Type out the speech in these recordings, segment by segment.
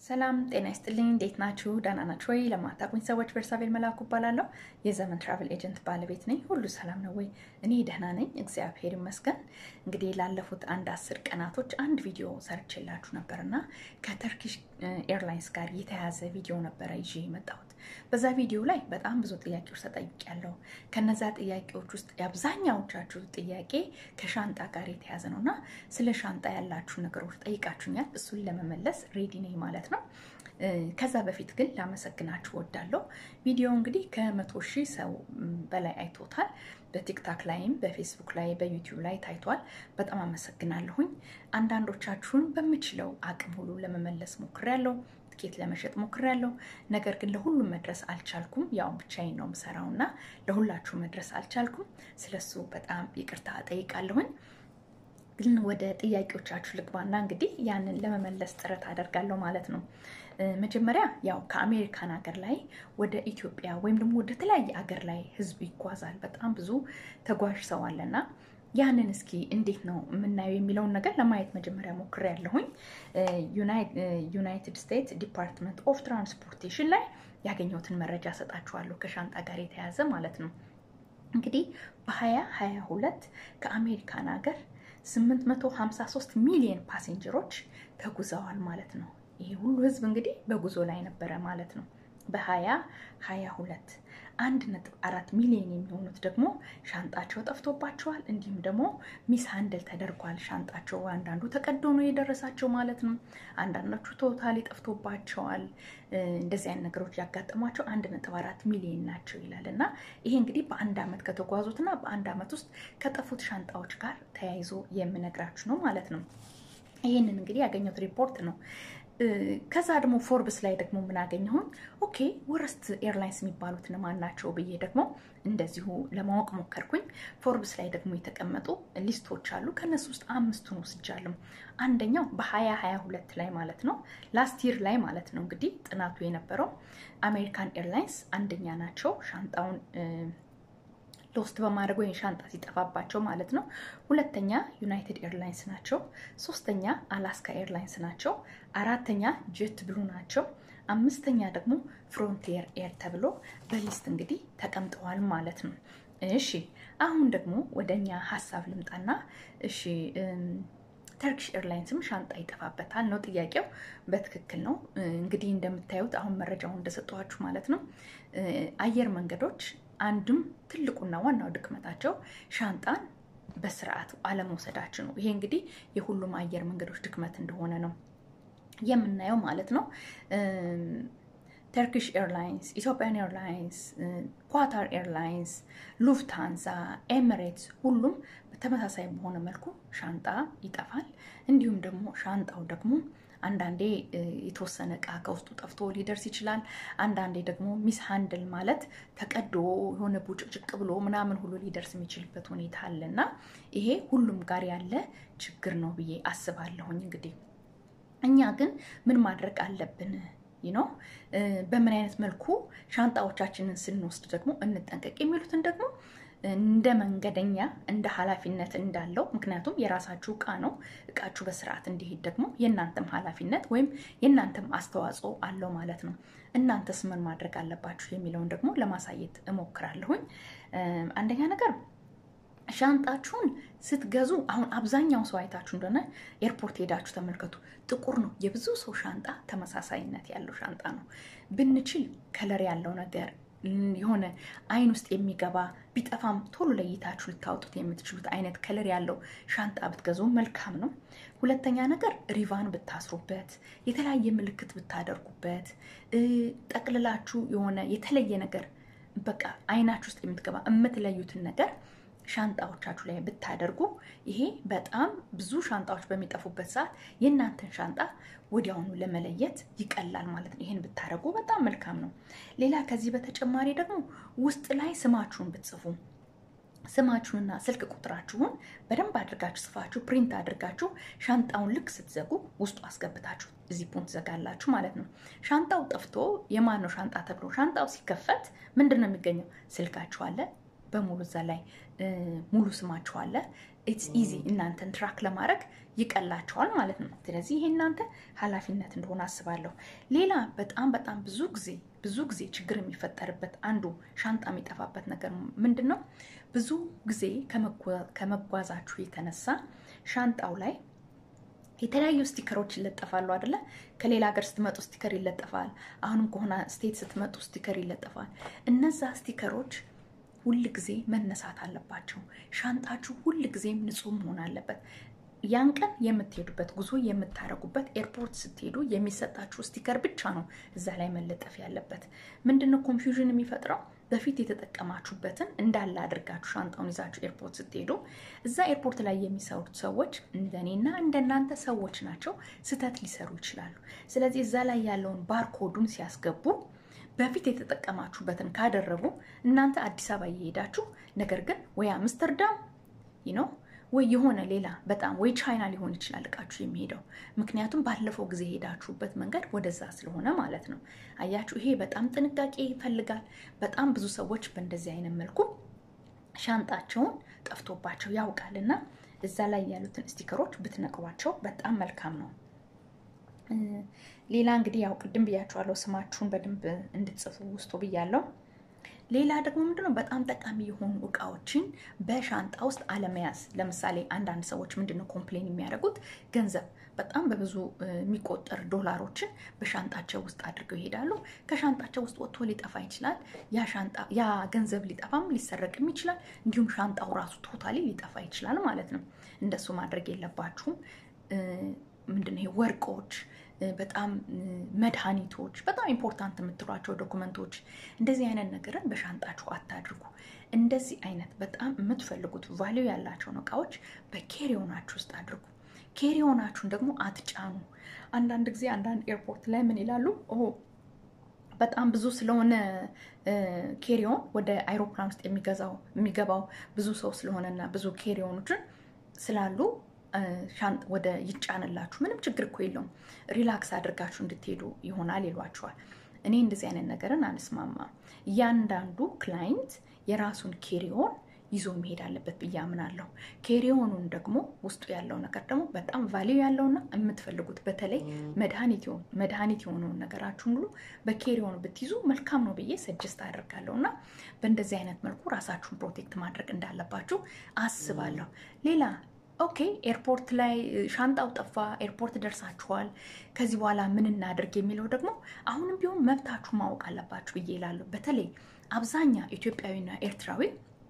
ሰላም ጤና ይስጥልኝ። እንዴት ናችሁ? ደህና ናችሁ ወይ? ለማታውቁኝ ሰዎች ቤርሳቤል መላኩ እባላለሁ። የዘመን ትራቭል ኤጀንት ባለቤት ነኝ። ሁሉ ሰላም ነው ወይ? እኔ ደህና ነኝ፣ እግዚአብሔር ይመስገን። እንግዲህ ላለፉት አንድ አስር ቀናቶች አንድ ቪዲዮ ሰርቼላችሁ ነበርና ከተርኪሽ ኤርላይንስ ጋር የተያዘ ቪዲዮ ነበረ ይዤ የመጣሁት። በዛ ቪዲዮ ላይ በጣም ብዙ ጥያቄዎች ተጠይቄያለሁ። ከነዛ ጥያቄዎች ውስጥ የአብዛኛዎቻችሁ ጥያቄ ከሻንጣ ጋር የተያዘ ነው እና ስለ ሻንጣ ያላችሁ ነገሮች ጠይቃችሁኛል። እሱን ለመመለስ ሬዲ ነኝ ማለት ነው። ከዛ በፊት ግን ላመሰግናችሁ ወዳለሁ። ቪዲዮ እንግዲህ ከመቶ ሺህ ሰው በላይ አይቶታል። በቲክታክ ላይም በፌስቡክ ላይ በዩቲዩብ ላይ ታይቷል። በጣም አመሰግናለሁኝ። አንዳንዶቻችሁን በምችለው አቅም ሁሉ ለመመለስ ሞክሬያለሁ። ትኬት ለመሸጥ ሞክሬያለሁ። ነገር ግን ለሁሉም መድረስ አልቻልኩም። ያው ብቻዬን ነው የምሰራው እና ለሁላችሁ መድረስ አልቻልኩም። ስለሱ በጣም ይቅርታ እጠይቃለሁኝ። ግን ወደ ጥያቄዎቻችሁ ልግባና እንግዲህ ያንን ለመመለስ ጥረት አደርጋለሁ ማለት ነው። መጀመሪያ ያው ከአሜሪካን ሀገር ላይ ወደ ኢትዮጵያ ወይም ደግሞ ወደ ተለያየ ሀገር ላይ ህዝብ ይጓዛል። በጣም ብዙ ተጓዥ ሰው አለና ያንን እስኪ እንዴት ነው የምናየው የሚለውን ነገር ለማየት መጀመሪያ ሞክሬያለሁኝ። ዩናይትድ ስቴትስ ዲፓርትመንት ኦፍ ትራንስፖርቴሽን ላይ ያገኘሁትን መረጃ ሰጣችኋለሁ ከሻንጣ ጋር የተያዘ ማለት ነው። እንግዲህ በ2022 ከአሜሪካን ሀገር 853 ሚሊዮን ፓሴንጀሮች ተጉዘዋል ማለት ነው። ይሄ ሁሉ ህዝብ እንግዲህ በጉዞ ላይ ነበረ ማለት ነው። በ2022 አንድ ነጥብ አራት ሚሊዮን የሚሆኑት ደግሞ ሻንጣቸው ጠፍቶባቸዋል። እንዲሁም ደግሞ ሚስ ሃንድል ተደርጓል። ሻንጣቸው አንዳንዱ ተቀዶ ነው የደረሳቸው ማለት ነው። አንዳንዶቹ ቶታሊ ጠፍቶባቸዋል። እንደዚህ አይነት ነገሮች ያጋጠሟቸው አንድ ነጥብ አራት ሚሊዮን ናቸው ይላል እና ይሄ እንግዲህ በአንድ ዓመት ከተጓዙትና በአንድ ዓመት ውስጥ ከጠፉት ሻንጣዎች ጋር ተያይዞ የምነግራችሁ ነው ማለት ነው። ይህንን እንግዲህ ያገኘሁት ሪፖርት ነው። ከዛ ደግሞ ፎርብስ ላይ ደግሞ ምን አገኘሁኝ? ኦኬ ወረስት ኤርላይንስ የሚባሉት እነማን ናቸው ብዬ ደግሞ እንደዚሁ ለማወቅ ሞከርኩኝ። ፎርብስ ላይ ደግሞ የተቀመጡ ሊስቶች አሉ። ከነሱ ውስጥ አምስቱን ወስጃለሁ። አንደኛው በሀያ ሀያ ሁለት ላይ ማለት ነው ላስት ይር ላይ ማለት ነው እንግዲህ ጥናቱ የነበረው አሜሪካን ኤርላይንስ አንደኛ ናቸው ሻንጣውን ሎስት በማድረግ ወይም ሻንጣ ሲጠፋባቸው ማለት ነው። ሁለተኛ ዩናይትድ ኤርላይንስ ናቸው። ሶስተኛ አላስካ ኤርላይንስ ናቸው። አራተኛ ጀት ብሉ ናቸው። አምስተኛ ደግሞ ፍሮንቲየር ኤር ተብሎ በሊስት እንግዲህ ተቀምጠዋል ማለት ነው። እሺ አሁን ደግሞ ወደ እኛ ሀሳብ ልምጣና እሺ ተርኪሽ ኤርላይንስም ሻንጣ ይጠፋበታል ነው ጥያቄው። በትክክል ነው እንግዲህ እንደምታዩት አሁን መረጃውን እንደሰጠኋችሁ ማለት ነው አየር መንገዶች አንድም ትልቁና ዋናው ድክመታቸው ሻንጣን በስርዓቱ አለመውሰዳቸው ነው። ይሄ እንግዲህ የሁሉም አየር መንገዶች ድክመት እንደሆነ ነው የምናየው ማለት ነው። ተርኪሽ ኤርላይንስ፣ ኢትዮጵያን ኤርላይንስ፣ ኳታር ኤርላይንስ፣ ሉፍታንዛ፣ ኤሚሬትስ ሁሉም በተመሳሳይ በሆነ መልኩ ሻንጣ ይጠፋል። እንዲሁም ደግሞ ሻንጣው ደግሞ አንዳንዴ የተወሰነ እቃ ከውስጡ ጠፍቶ ሊደርስ ይችላል። አንዳንዴ ደግሞ ሚስ ሃንድል ማለት ተቀዶ የሆነ ቡጭቅጭቅ ብሎ ምናምን ሁሉ ሊደርስ የሚችልበት ሁኔታ አለ እና ይሄ ሁሉም ጋር ያለ ችግር ነው ብዬ አስባለሁኝ። እንግዲህ እኛ ግን ምን ማድረግ አለብን ነው በምን አይነት መልኩ ሻንጣዎቻችንን ስንወስድ ደግሞ እንጠንቀቅ የሚሉትን ደግሞ እንደ መንገደኛ እንደ ኃላፊነት እንዳለው ምክንያቱም የራሳችሁ እቃ ነው። እቃችሁ በስርዓት እንዲሄድ ደግሞ የእናንተም ኃላፊነት ወይም የእናንተም አስተዋጽኦ አለው ማለት ነው። እናንተስ ምን ማድረግ አለባችሁ የሚለውን ደግሞ ለማሳየት እሞክራለሁኝ። አንደኛ ነገር ሻንጣችሁን ስትገዙ አሁን አብዛኛው ሰው አይታችሁ እንደሆነ ኤርፖርት ሄዳችሁ ተመልከቱ። ጥቁር ነው። የብዙ ሰው ሻንጣ ተመሳሳይነት ያለው ሻንጣ ነው። ብንችል ከለር ያለው ነገር የሆነ አይን ውስጥ የሚገባ ቢጠፋም ቶሎ ለይታችሁ ልታወጡት የምትችሉት አይነት ከለር ያለው ሻንጣ ብትገዙ መልካም ነው። ሁለተኛ ነገር ሪቫን ብታስሩበት፣ የተለያየ ምልክት ብታደርጉበት፣ ጠቅልላችሁ የሆነ የተለየ ነገር በቃ አይናችሁ ውስጥ የምትገባ የምትለዩትን ነገር ሻንጣዎቻችሁ ላይ ብታደርጉ ይሄ በጣም ብዙ ሻንጣዎች በሚጠፉበት ሰዓት የእናንተን ሻንጣ ወዲያውኑ ለመለየት ይቀላል ማለት ነው። ይህን ብታደርጉ በጣም መልካም ነው። ሌላ ከዚህ በተጨማሪ ደግሞ ውስጥ ላይ ስማችሁን ብትጽፉ ስማችሁንና ስልክ ቁጥራችሁን በደንብ አድርጋችሁ ጽፋችሁ ፕሪንት አድርጋችሁ ሻንጣውን ልክ ስትዘጉ ውስጡ አስገብታችሁ ዚፑን ትዘጋላችሁ ማለት ነው። ሻንጣው ጠፍቶ የማን ነው ሻንጣ ተብሎ ሻንጣው ሲከፈት ምንድን ነው የሚገኘው? ስልካችሁ አለ በሙሉ እዛ ላይ ሙሉ ስማችሁ አለ። ኢትስ ኢዚ እናንተን ትራክ ለማድረግ ይቀላቸዋል ማለት ነው። ስለዚህ ይሄ እናንተ ኃላፊነት እንደሆነ አስባለሁ። ሌላ በጣም በጣም ብዙ ጊዜ ብዙ ጊዜ ችግር የሚፈጠርበት አንዱ ሻንጣ የሚጠፋበት ነገር ምንድን ነው? ብዙ ጊዜ ከመጓዛችሁ የተነሳ ሻንጣው ላይ የተለያዩ ስቲከሮች ይለጠፋሉ አይደለ? ከሌላ ሀገር ስትመጡ ስቲከር ይለጠፋል። አሁንም ከሆነ ስቴት ስትመጡ ስቲከር ይለጠፋል። እነዛ ስቲከሮች ሁል ጊዜ መነሳት አለባቸው። ሻንጣችሁ ሁል ጊዜም ንጹህ መሆን አለበት። ያን ቀን የምትሄዱበት ጉዞ የምታደርጉበት ኤርፖርት ስትሄዱ የሚሰጣችሁ ስቲከር ብቻ ነው እዛ ላይ መለጠፍ ያለበት። ምንድነው ኮንፊውዥን የሚፈጥረው? በፊት የተጠቀማችሁበትን እንዳለ አድርጋችሁ ሻንጣውን ይዛችሁ ኤርፖርት ስትሄዱ እዛ ኤርፖርት ላይ የሚሰሩት ሰዎች እንደኔና እንደናንተ ሰዎች ናቸው። ስህተት ሊሰሩ ይችላሉ። ስለዚህ እዛ ላይ ያለውን ባርኮዱን ሲያስገቡ በፊት የተጠቀማችሁበትን ካደረጉ እናንተ አዲስ አበባ እየሄዳችሁ ነገር ግን ወይ አምስተርዳም ነው ወይ የሆነ ሌላ በጣም ወይ ቻይና ሊሆን ይችላል እቃችሁ የሚሄደው ምክንያቱም ባለፈው ጊዜ የሄዳችሁበት መንገድ ወደዛ ስለሆነ ማለት ነው። አያችሁ፣ ይሄ በጣም ጥንቃቄ ይፈልጋል። በጣም ብዙ ሰዎች በእንደዚህ አይነት መልኩ ሻንጣቸውን ጠፍቶባቸው ያውቃል እና እዛ ላይ ያሉትን ስቲከሮች ብትነቅሯቸው በጣም መልካም ነው። ሌላ እንግዲህ ያው ቅድም ብያችኋለሁ፣ ስማችሁን በደንብ እንድትጽፉ ውስጡ ብያለሁ። ሌላ ደግሞ ምንድነው በጣም ጠቃሚ የሆኑ እቃዎችን በሻንጣ ውስጥ አለመያዝ። ለምሳሌ አንዳንድ ሰዎች ምንድነው ኮምፕሌን የሚያደርጉት ገንዘብ በጣም በብዙ የሚቆጠር ዶላሮችን በሻንጣቸው ውስጥ አድርገው ይሄዳሉ። ከሻንጣቸው ውስጥ ወጥቶ ሊጠፋ ይችላል። ያ ገንዘብ ሊጠፋም ሊሰረቅም ይችላል። እንዲሁም ሻንጣው ራሱ ቶታሊ ሊጠፋ ይችላል ማለት ነው። እንደሱ ማድረግ የለባችሁም። ምንድነው ይሄ ወርቆች በጣም መድኃኒቶች፣ በጣም ኢምፖርታንት የምትሏቸው ዶኩመንቶች፣ እንደዚህ አይነት ነገርን በሻንጣችሁ አታድርጉ። እንደዚህ አይነት በጣም የምትፈልጉት ቫሊዩ ያላቸውን እቃዎች በኬሪዮናችሁ ውስጥ አድርጉ። ኬሪዮናችሁን ደግሞ አትጫኑ። አንዳንድ ጊዜ አንዳንድ ኤርፖርት ላይ ምን ይላሉ? በጣም ብዙ ስለሆነ ኬሪዮን ወደ አይሮፕላን ውስጥ የሚገዛው የሚገባው ብዙ ሰው ስለሆነና ብዙ ኬሪዮኖችን ስላሉ ወደ ይጫንላችሁ ምንም ችግር እኮ የለውም፣ ሪላክስ አድርጋችሁ እንድትሄዱ ይሆናል ይሏችኋል። እኔ እንደዚህ አይነት ነገርን አንስማማም። እያንዳንዱ ክላይንት የራሱን ኬሪዮን ይዞ መሄድ አለበት ብዬ አምናለሁ። ኬሪዮኑን ደግሞ ውስጡ ያለው ነገር ደግሞ በጣም ቫሊዩ ያለውና የምትፈልጉት በተለይ መድኃኒት የሆነውን ነገራችሁን ሁሉ በኬሪዮኑ ብትይዙ መልካም ነው ብዬ ሰጀስት አደርጋለሁ እና በእንደዚህ አይነት መልኩ ራሳችሁን ፕሮቴክት ማድረግ እንዳለባችሁ አስባለሁ። ሌላ ኦኬ ኤርፖርት ላይ ሻንጣው ጠፋ፣ ኤርፖርት ደርሳችኋል። ከዚህ በኋላ ምን እናድርግ የሚለው ደግሞ አሁንም ቢሆን መብታችሁ ማወቅ አለባችሁ ብዬ እላለሁ። በተለይ አብዛኛ ኢትዮጵያዊና ኤርትራዊ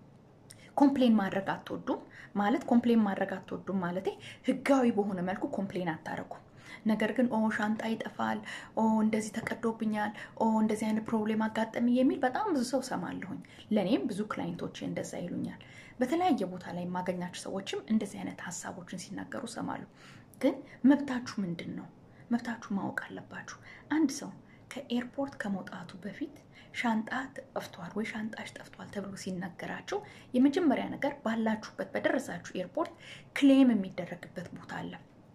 ኮምፕሌን ማድረግ አትወዱም። ማለት ኮምፕሌን ማድረግ አትወዱም ማለት ህጋዊ በሆነ መልኩ ኮምፕሌን አታደርጉም። ነገር ግን ኦ ሻንጣ ይጠፋል፣ ኦ እንደዚህ ተቀዶብኛል፣ ኦ እንደዚህ አይነት ፕሮብሌም አጋጠሚ የሚል በጣም ብዙ ሰው ሰማለሁኝ። ለእኔም ብዙ ክላይንቶች እንደዛ ይሉኛል። በተለያየ ቦታ ላይ የማገኛቸው ሰዎችም እንደዚህ አይነት ሀሳቦችን ሲናገሩ ሰማሉ። ግን መብታችሁ ምንድን ነው? መብታችሁ ማወቅ አለባችሁ። አንድ ሰው ከኤርፖርት ከመውጣቱ በፊት ሻንጣ ጠፍቷል ወይ ሻንጣሽ ጠፍቷል ተብሎ ሲነገራችሁ የመጀመሪያ ነገር ባላችሁበት በደረሳችሁ ኤርፖርት ክሌም የሚደረግበት ቦታ አለ።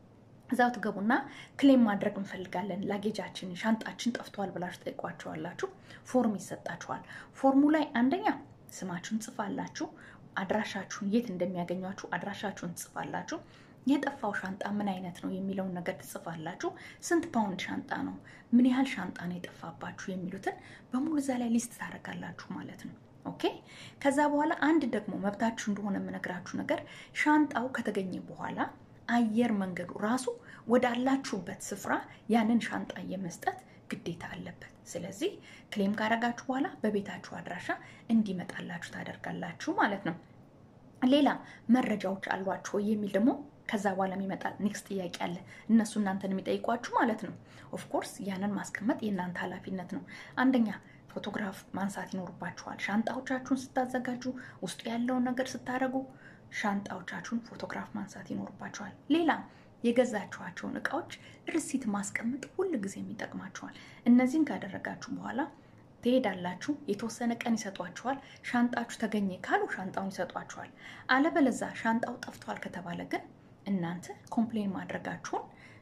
እዛው ትገቡና ክሌም ማድረግ እንፈልጋለን፣ ላጌጃችን ሻንጣችን ጠፍቷል ብላችሁ ጠይቋቸዋላችሁ። ፎርም ይሰጣችኋል። ፎርሙ ላይ አንደኛ ስማችሁን ጽፋላችሁ፣ አድራሻችሁን የት እንደሚያገኟችሁ አድራሻችሁን ትጽፋላችሁ። የጠፋው ሻንጣ ምን አይነት ነው የሚለውን ነገር ትጽፋላችሁ። ስንት ፓውንድ ሻንጣ ነው፣ ምን ያህል ሻንጣ ነው የጠፋባችሁ የሚሉትን በሙሉ እዛ ላይ ሊስት ታደርጋላችሁ ማለት ነው። ኦኬ። ከዛ በኋላ አንድ ደግሞ መብታችሁ እንደሆነ የምነግራችሁ ነገር ሻንጣው ከተገኘ በኋላ አየር መንገዱ ራሱ ወዳላችሁበት ስፍራ ያንን ሻንጣ የመስጠት ግዴታ አለበት። ስለዚህ ክሌም ካደረጋችሁ በኋላ በቤታችሁ አድራሻ እንዲመጣላችሁ ታደርጋላችሁ ማለት ነው። ሌላ መረጃዎች አሏችሁ የሚል ደግሞ ከዛ በኋላ የሚመጣ ኔክስት ጥያቄ አለ። እነሱ እናንተን የሚጠይቋችሁ ማለት ነው። ኦፍኮርስ ያንን ማስቀመጥ የእናንተ ኃላፊነት ነው። አንደኛ ፎቶግራፍ ማንሳት ይኖርባችኋል። ሻንጣዎቻችሁን ስታዘጋጁ፣ ውስጡ ያለውን ነገር ስታደርጉ ሻንጣዎቻችሁን ፎቶግራፍ ማንሳት ይኖርባችኋል። ሌላ የገዛችኋቸውን እቃዎች ርሲት ማስቀመጥ ሁል ጊዜም ይጠቅማችኋል። እነዚህን ካደረጋችሁ በኋላ ትሄዳላችሁ። የተወሰነ ቀን ይሰጧችኋል። ሻንጣችሁ ተገኘ ካሉ ሻንጣውን ይሰጧችኋል። አለበለዛ ሻንጣው ጠፍቷል ከተባለ ግን እናንተ ኮምፕሌን ማድረጋችሁን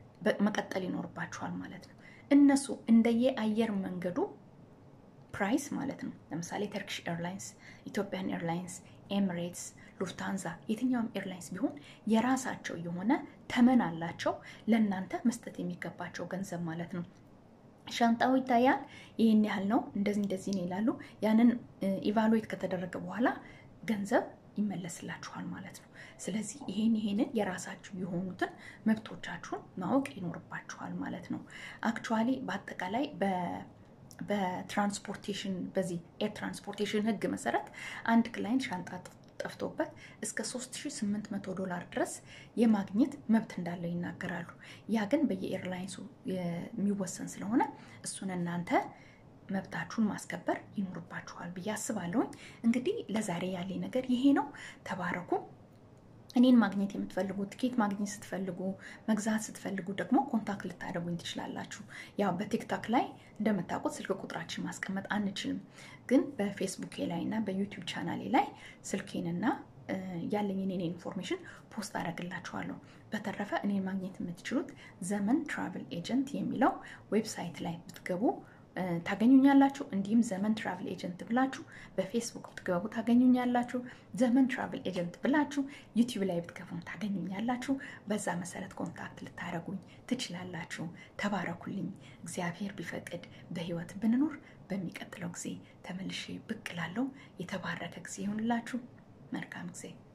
መቀጠል ይኖርባችኋል ማለት ነው። እነሱ እንደየ አየር መንገዱ ፕራይስ ማለት ነው። ለምሳሌ ተርኪሽ ኤርላይንስ፣ ኢትዮጵያን ኤርላይንስ፣ ኤሚሬትስ፣ ሉፍታንዛ፣ የትኛውም ኤርላይንስ ቢሆን የራሳቸው የሆነ ተመን አላቸው ለእናንተ መስጠት የሚገባቸው ገንዘብ ማለት ነው። ሻንጣው ይታያል። ይህን ያህል ነው፣ እንደዚህ እንደዚህ ነው ይላሉ። ያንን ኢቫሉዌት ከተደረገ በኋላ ገንዘብ ይመለስላችኋል ማለት ነው። ስለዚህ ይሄን ይሄንን የራሳችሁ የሆኑትን መብቶቻችሁን ማወቅ ይኖርባችኋል ማለት ነው። አክቹዋሊ በአጠቃላይ በትራንስፖርቴሽን በዚህ ኤር ትራንስፖርቴሽን ሕግ መሰረት አንድ ክላይንት ሻንጣ ጠፍቶበት እስከ 3800 ዶላር ድረስ የማግኘት መብት እንዳለው ይናገራሉ። ያ ግን በየኤርላይንሱ የሚወሰን ስለሆነ እሱን እናንተ መብታችሁን ማስከበር ይኖርባችኋል ብዬ አስባለሁኝ። እንግዲህ ለዛሬ ያለኝ ነገር ይሄ ነው። ተባረኩ። እኔን ማግኘት የምትፈልጉ ትኬት ማግኘት ስትፈልጉ መግዛት ስትፈልጉ ደግሞ ኮንታክት ልታደርጉኝ ትችላላችሁ። ያው በቲክቶክ ላይ እንደምታውቁት ስልክ ቁጥራችን ማስቀመጥ አንችልም፣ ግን በፌስቡኬ ላይ እና በዩቲዩብ ቻናሌ ላይ ስልኬንና ያለኝን የኔ ኢንፎርሜሽን ፖስት አደርግላችኋለሁ። በተረፈ እኔን ማግኘት የምትችሉት ዘመን ትራቭል ኤጀንት የሚለው ዌብሳይት ላይ ብትገቡ ታገኙኛላችሁ። እንዲሁም ዘመን ትራቭል ኤጀንት ብላችሁ በፌስቡክ ብትገቡ ታገኙኛላችሁ። ዘመን ትራቭል ኤጀንት ብላችሁ ዩቲዩብ ላይ ብትገቡም ታገኙኛላችሁ። በዛ መሰረት ኮንታክት ልታደረጉኝ ትችላላችሁ። ተባረኩልኝ። እግዚአብሔር ቢፈቅድ በህይወት ብንኖር በሚቀጥለው ጊዜ ተመልሼ ብቅ እላለሁ። የተባረከ ጊዜ ይሁንላችሁ። መልካም ጊዜ